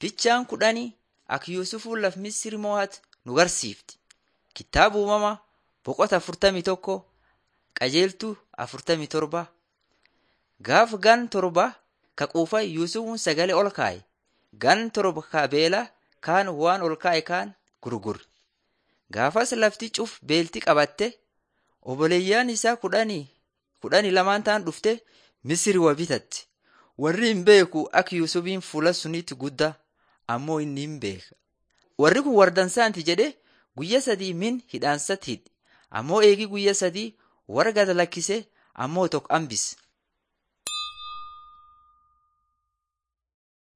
Fichaan kudhanii akka Yuusufuun laf Misiri mo'atu nu garsiifti. Kitaaba uumamaa boqota afurtamii tokko qajeeltuu afurtamii torba. Gaaf gan torba ka quufa Yuusufuun sagalee ol kaa'e. Gan torba ka beela kaan waan ol kaa'e kaan gurgure. Gaafas lafti cuf beelti qabatte obboleeyyaan isaa kudhanii kudhanii lamaan ta'an dhufte Misiri wa bitatti. Warri hin beeku akka Yuusufiin fuula sunitti guddaa ammoo inni hin beeka. Warri kun wardansaanti jedhee guyya sadii min hidhaansatti hidhe. Ammoo eegi guyya sadii warra gad lakkise ammoo tokko hambise.